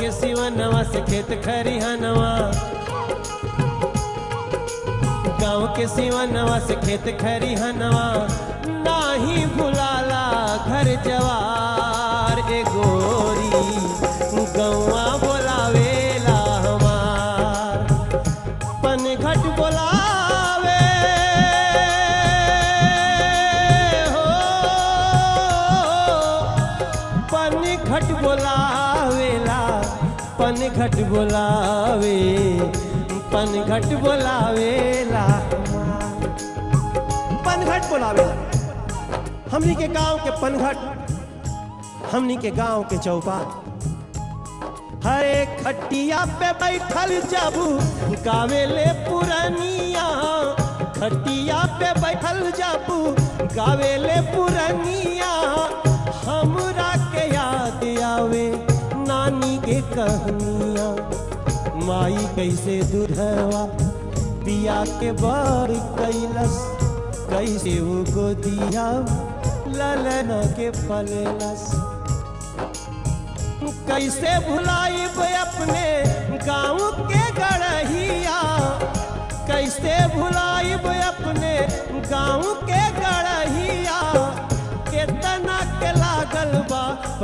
के सिवनवा से खेत खरिहनवा गाँव के सिवनवा से खेत खरिहनवा नाही भुलाला घर जवार ए गोरी गौआ बोलावेला हमार पनघट बोलावे हो पनघट बोलावेला पनघट बोलावे पनघट बोलावेला पनघट बोलावेला हमनी के गांव के पनघट हमनी के गांव के चौपाट हरे खटिया पे बैठल जाबू गावेले पुरनिया खटिया पे बैठल जाबू गावेले पुरनिया हमरा के याद आवे नानी के कहनिया माई कैसे दूधवा पिया के बर कैलस कैसे वो गोदिया ललन के पलेलस कैसे भुलाइब अपने गाँव के गढ़िया कैसे भुलाइब अपने गाँव के गढ़िया केतना के लागल बा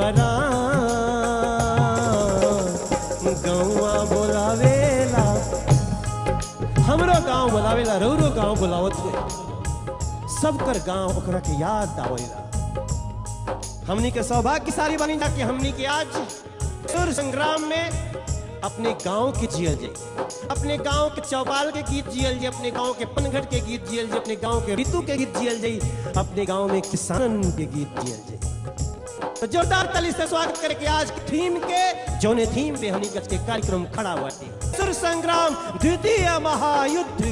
परान गौआ बोलावेला हमरो गांव बोलावेला रौरो गांव बोलावत हुए सबकर गांव ओकरा के याद आवेला हमनी के सौभाग्यशाली बनी जा कि हमनी के आज सुर संग्राम में अपने गांव के जियल जाए अपने गांव के चौपाल के गीत जियल जाए अपने गांव के पनघट के गीत जियल जाए अपने गांव के ऋतु के गीत जियल जाए अपने गांव में किसान के गीत जियल जाए तो जोरदार ताली से स्वागत करके आज की थीम के जोने थीम पे हमनी के कार्यक्रम खड़ा हुआ थे सुर संग्राम द्वितीय महायुद्ध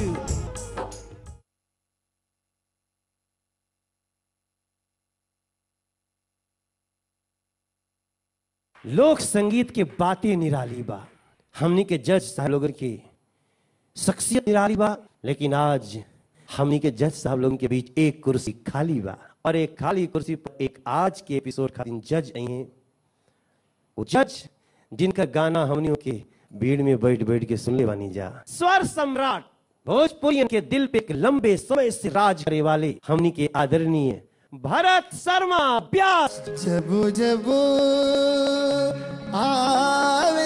लोक संगीत के बातें निराली बा हमनी के जज साहब लोगन की शख्सियत निराली बा लेकिन आज हमनी के जज साहब लोगन के बीच एक कुर्सी खाली बा और एक खाली कुर्सी पर एक आज के एपिसोड खातिर जज आई हैं वो जज जिनका गाना हमनियों के भीड़ में बैठ बैठ के सुनले बानी जा स्वर सम्राट भोजपुरी के दिल पे एक लंबे समय से राज करे वाले हमनी के आदरणीय भरत शर्मा व्यास जब जब आवे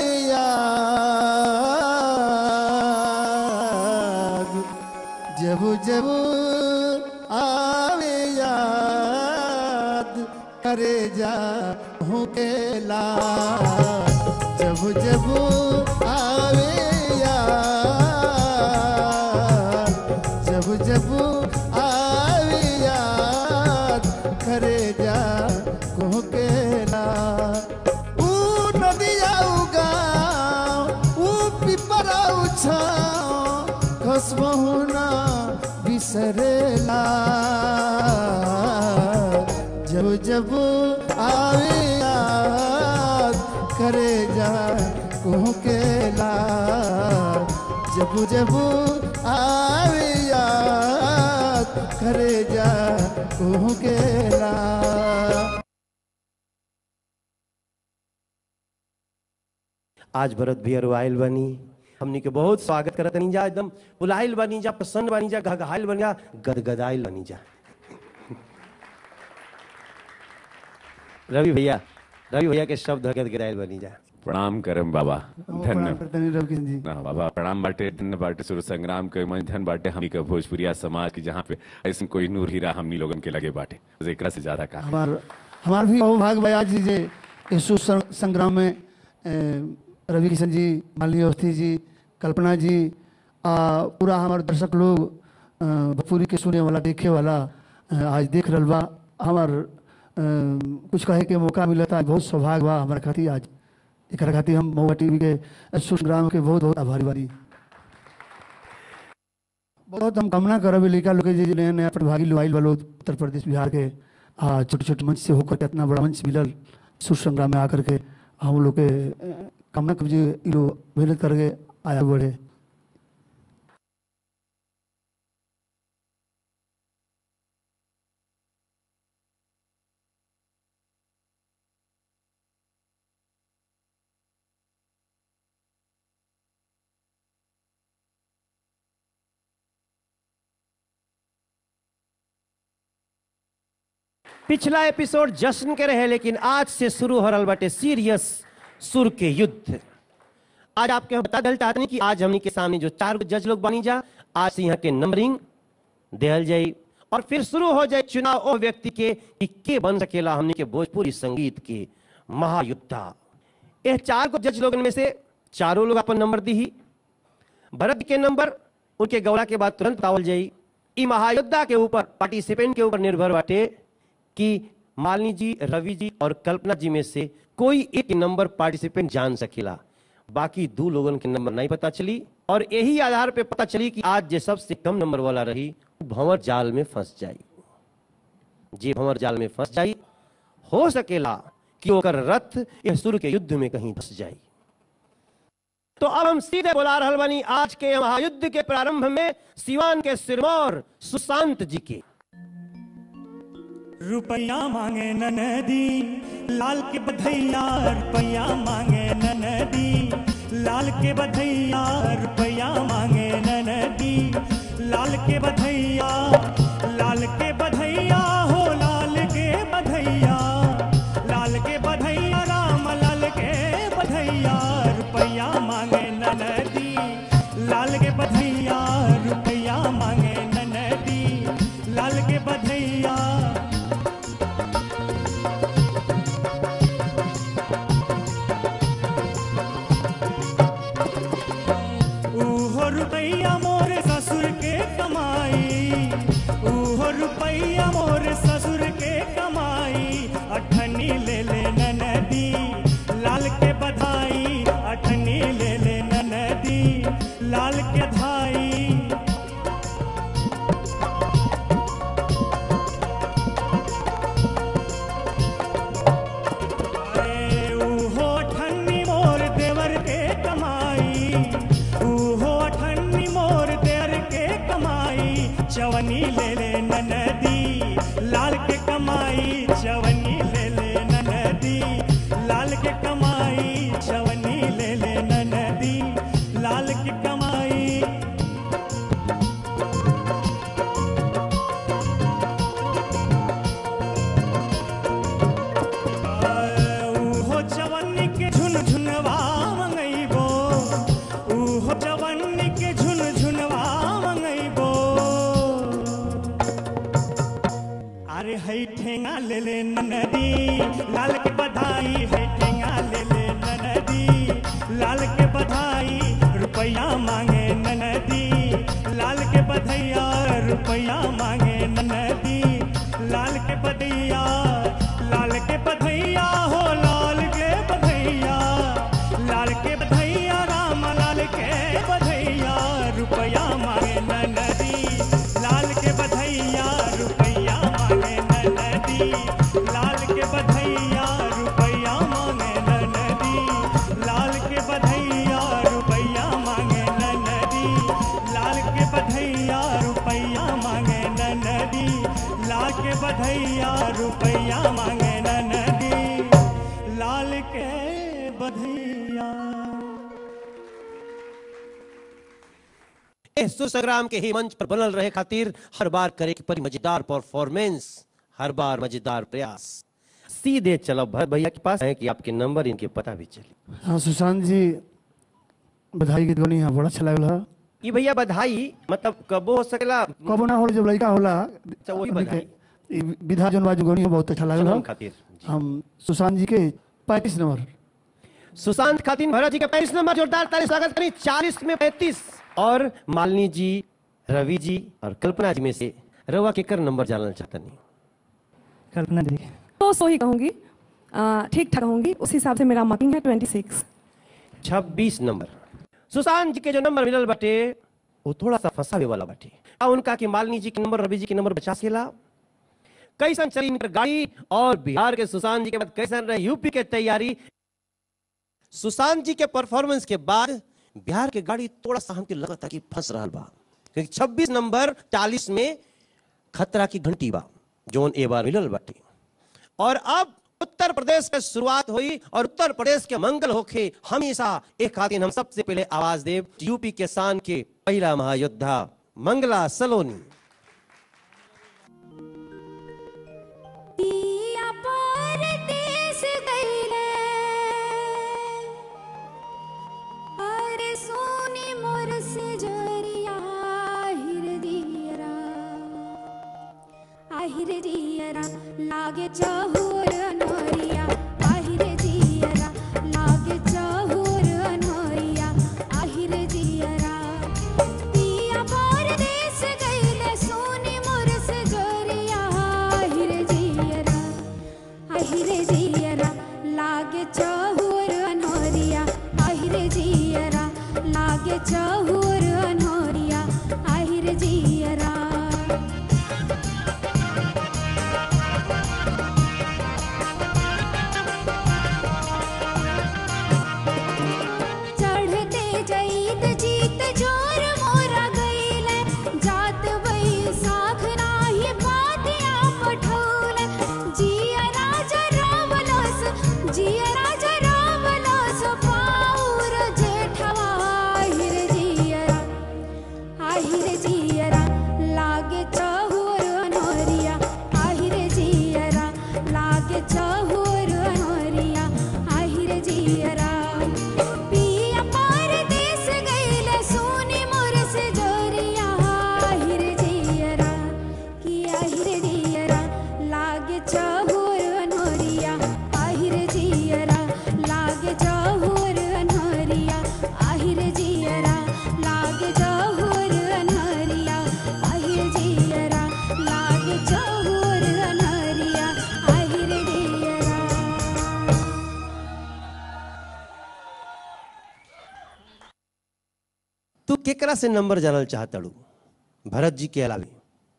याद जब जब आवे याद करे जा हूँ केला जब जब आवे याद जब जब आवे याद करे जा को केला ऊ नदिया ऊ गाँव ऊ पिपरा ऊ छाँव कसबहु ना बिसरेला जब जब आवे याद करे जा को केला जब जब आवे याद करे जा को केला आज भरत भैया आयल बनी हमनी के बहुत स्वागत करत नहीं जा एकदम बुलाइल बनी जा प्रसन्न बनी जा घघाइल बनी जा गदगदाइल बनी जा रवि भैया रवि भैया के शब्द गदगदाइल बनी जा प्रणाम करम बाबा धन्य प्रणाम रवकिन जी हाँ, बाबा प्रणाम बाटे धन्य बाटे सुर संग्राम के मन धन बाटे हमनी के भोजपुरिया समाज की जहाँ पे ऐसे कोई नूर हीरा हमनी लोगन के लगे बाटे बस एकरा से ज्यादा का हमार हमार भी बहुत भाग भाई आज जे यीशु सं- संग्राम में ए, रवि किशन जी मालिनी अवस्थी जी कल्पना जी आ, पूरा हमारे दर्शक लोग अ, भोजपुरी के सुने वाला देखे वाला अ, आज देख रहल बा हमार अ, कुछ कहे के मौका मिलता बहुत सौभाग्य बा हमारे खातिर आज एक खातिर हम महुआ टीवी के यीशु संग्राम के बहुत बहुत आभारी बानी बहुत हम कामना करब लड़का लोग के जे नया नया प्रतिभागी लोग आइल बा लोग उत्तर प्रदेश बिहार के आ छोटे छोटे मंच से होकर के इतना बड़ा मंच मिलल सुर संग्राम में आकर के हम लोग के अ, कामना करब जे इ लोग मेहनत करके आया बढ़े पिछला एपिसोड जश्न के रहे लेकिन आज से शुरू हो रहा बाटे सीरियस सुर के युद्ध आज आपके हम बता दल चाहते कि आज हमनी के सामने जो चार गो जज लोग बनी जा आज से यहाँ के नंबरिंग देहल जाई और फिर शुरू हो जाए चुनाव ओ व्यक्ति के कि के बन सकेला हमनी के भोजपुरी संगीत के महायुद्धा यह चार को जज लोगन में से चारों लोग अपन नंबर दी ही भरत के नंबर उनके गौड़ा के बाद तुरंत बतावल जाई ई महायोद्धा के ऊपर पार्टिसिपेंट के ऊपर निर्भर बाटे कि मालिनी जी रवि जी और कल्पना जी में से कोई एक नंबर पार्टिसिपेंट जान सकेला बाकी दो लोगन के नंबर नहीं पता चली और यही आधार पे पता चली कि आज जे सबसे कम नंबर वाला रही वो भंवर जाल में फंस जाई जे भंवर जाल में फंस जाई हो सकेला कि ओकर रथ यह सुर के युद्ध में कहीं फंस जाई तो अब हम सीधे बुला रहल बानी आज के महायुद्ध के प्रारंभ में सिवान के सिरमौर सुशांत जी के रुपया मांगे ननदी लाल के बधैया रुपया मांगे ननदी लाल के बधैया रुपया मांगे ननदी लाल के बधैया लाल के बधैया हो लाल के बधैया लाल के बधैया राम लाल के बधैया रुपया मांगे ननदी लाल के बधैया रुपया मांगे ननदी लाल के बधैया ऊहो रुपैया मोर ससुर के कमाई ऊहो रुपैया मोर ससुर के कमाई अठनी ले ले ननदी लाल के बधाई अठनी ले ले ननदी लाल के धाई अरे ऊहो ठन्नी मोर देवर के कमाई ऊहो ठन्नी मोर देवर के कमाई चवनी ले ले ननदी लाल के कमाई चवनी ले ले ननदी लाल के कमाई चवनी ले ले ननदी लाल की कमाई ऊहो जवनी के झुन झुनवा मंगैबो ऊहो जवनी के झुन झुनवा मंगैबो अरे है ठेंगा ले ले ननदी लाल के बधाई है ठेंगा ले ले ननदी लाल के बधाई रुपया मांगे ननदी लाल के बधैया रुपया मांगे ननदी लाल के बधैया लाल के बधैया हो लाल के बधैया लाल के बधैया राम लाल के बधैया रुपया मांगे ननदी लाल के बधैया रुपया मांगे ननदी लाल के बधैया रुपया मांगे ननदी लाल के बधैया रुपया मांगे ननदी लाल के बधैया रुपया मांगे ननदी लाल के बधैया रुपया मांगे ननदी लाल के बधैया इस सुसंग्राम के ही मंच पर बनल रहे खातिर हर बार करे की परी मजेदार परफॉर्मेंस हर बार मजेदार प्रयास सीधे चलो भरत भैया के पास है कि आपके नंबर इनके पता भी चले हाँ सुशांत जी बधाई गीत गनी हाँ बड़ा अच्छा लागल है ये भैया बधाई मतलब कबो हो सकेला कबो ना हो जब लड़का होला अच्छा, वही हमनी बधाई। के- ई विधा जौन बाजू गनी हो बहुत अच्छा लागल सबन है खातिर हम सुशांत जी के पैंतीस नंबर सुशांत खातिन भरत जी का पैंतीस नंबर जोरदार ताली स्वागत करें चालीस में पैंतीस और मालिनी जी रवि जी और कल्पना जी में से रवा के कर नंबर जानना चाहता नहीं कल्पना दी तो सो ही कहूंगी आ, ठीक ठाक कहूंगी उस हिसाब से मेरा मार्किंग है ट्वेंटी सिक्स छब्बीस नंबर सुशांत जी के जो नंबर मिलल बाटे वो थोड़ा सा फंसावे वाला बाटे आ उनका कि मालिनी जी के नंबर रवि जी के नंबर बचा सकेला कैसन चली इनकर गाड़ी और बिहार के सुशांत जी के बाद कैसन रहे यूपी के तैयारी सुशांत जी के परफॉर्मेंस के बाद बिहार के गाड़ी थोड़ा सा हमके लगा था कि फंस रहा बा क्योंकि 26 नंबर 40 में खतरा की घंटी बा जोन ए बार मिलल बाटे और अब उत्तर प्रदेश में शुरुआत हुई और उत्तर प्रदेश के मंगल होखे हमेशा एक खातिन हम सबसे पहले आवाज देव यूपी के शान के पहला महायोद्धा मंगला सलोनी ई আহিरे जियरा लागे चहुर अनहरिया আহিरे जियरा लागे चहुर अनहरिया আহিरे जियरा पिया परदेस गइले सोनी मोर से जोरिया আহিरे जियरा আহিरे जियरा लागे चहुर अनहरिया আহিरे जियरा लागे चहुर अनहरिया আহিरे जियरा चढ़ते जईत जीत जोर मोरा गईले जात वही साख नाही बातिया पठौले जिया राजा रावलस जिया राजा रावलस पाउर जेठवा हिर जियरा আহিरे जियरा लागे चहुर अनहरिया আহিरे जियरा लागे चहुर अनहरिया আহিरे जियरा पिया परदेस गइले सोनी मोर से जोरिया আহিरे जियरा कि আহিरे जियरा लागे चहुर अनहरिया আহিरे जियरा लागे चहुर अनहरिया আহিरे जियरा लागे चहुर अनहरिया আহিरे जियरा लागे चहुर अनहरिया আহিरे जियरा तू केकरा से नंबर जानल चाहतड़ू भरत जी के अलावे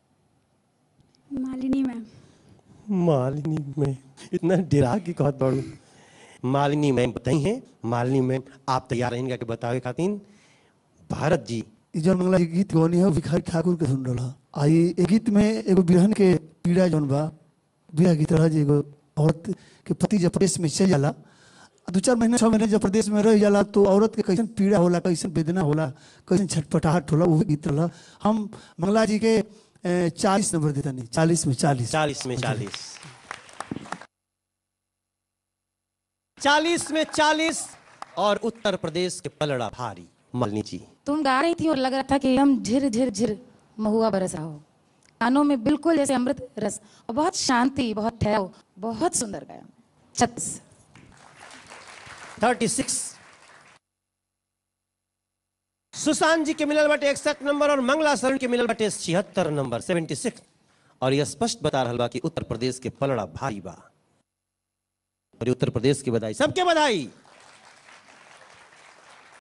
मालिनी मैम मालिनी मैम इतना डरा के कहत बाड़ू मालिनी मैम बताई हैं मालिनी मैम आप तैयार रहेंगे कि बतावे खातिर भारत जी ई जौन मंगला जी गीत गौनी है भिखारी ठाकुर के सुन रहा आई ए गीत में एगो बिरहन के पीड़ा जौन बा बिरह गीत रहा जी एगो औरत के पति जब प्रदेश में चल जाला दू चार महीने छह महीने जब प्रदेश में रह जाला तो औरत के कैसन पीड़ा होला कैसन वेदना होला कैसन छटपटाहट होला वो गीत रहा हम मंगला जी के चालीस नंबर देता नहीं चालीस में चालीस चालीस में चालीस चालीस में चालीस और उत्तर प्रदेश के पलड़ा भारी मालिनी जी तुम गा रही थी और लग रहा था कि हम झिर झिर झिर महुआ बरस रहा हो कानों में बिल्कुल जैसे अमृत रस और बहुत शांति बहुत ठहराव बहुत सुंदर गाया छत्तीस थर्टी सिक्स सुशांत जी के मिलल बाटे इकसठ नंबर और मंगला शरण के मिलल बाटे छिहत्तर नंबर सेवेंटी सिक्स और यह स्पष्ट बता रहा बा कि उत्तर प्रदेश के पलड़ा भारी बा और ये उत्तर प्रदेश की बधाई सबके बधाई